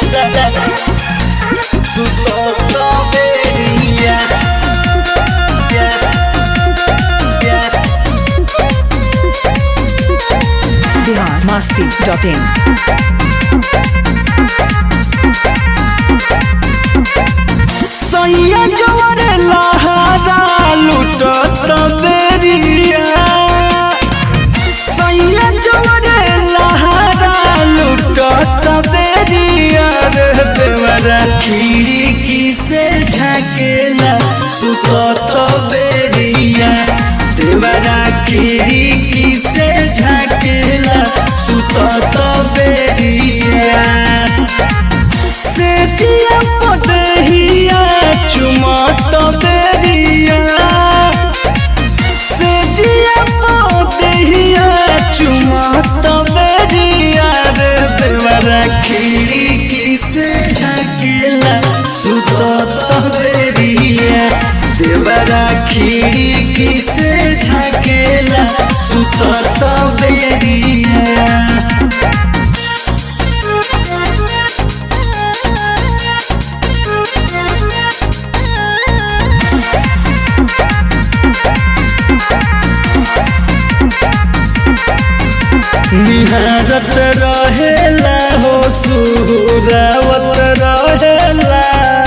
Sutoto beria Yeah Yeah Bihar Masti dot in सैया जवरे लहरा लुटत बेरिया सैया जवरे लहरा लुटत बेरिया रे देवरा खिड़की से झाकेला सुतत बेरिया देवरा खिड़की से झाकेला सुतत बेरिया से जिया पदहिया चुमत बेरिया से जिया पदहिया चुमत बेरिया रे देवरा खिड़की से झाकेला सुतत बेरिया देवरा खिड़की से झाकेला सुतत बेरिया निहारत रहेला हो सुरावत रहेला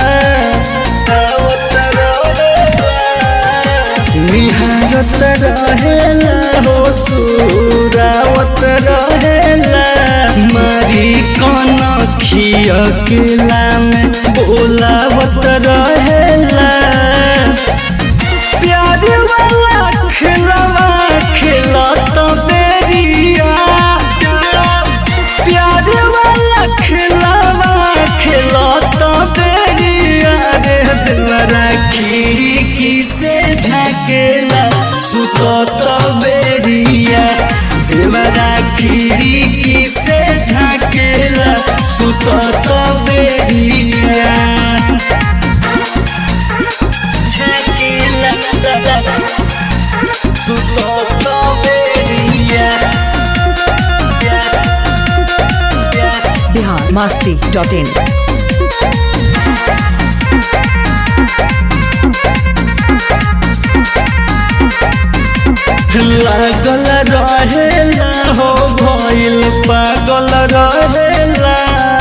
आवत रहेला। निहारत रहेला हो सुरावत रहेला मारी कन खियकेला में बोलावत रहेला प्यार वाला खिलवा खिलत बेरिया प्यार वाला खिलवा खिलत बेरिया रे देवरा खिड़की से झाकेला सुतत बेरिया देवरा खिड़की से झाकेला सुतत बेरिया Tequila, Sutoto beria Bihar Masti dot in लागल रहेला हो भइल पागल रहेला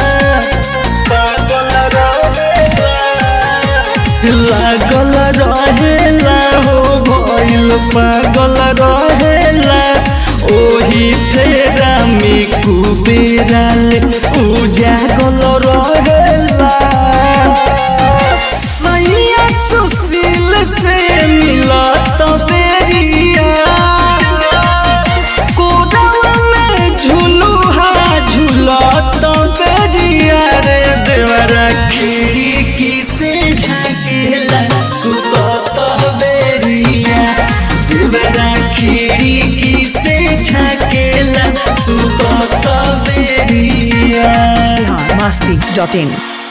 पागल रहेला लागल रहेला हो भइल पागल रहेला ओही फेरा में कुबेराले उजागल रहेला सैया सुशील से मिलत बेरिया कोडवा में झुलुहा झुलत बेरिया रे देवरा खिड़की से झाकेला सुतत बेरिया देवरा खिड़की से झाकेला सुतत बेरिया बिहार मस्ती डॉट इन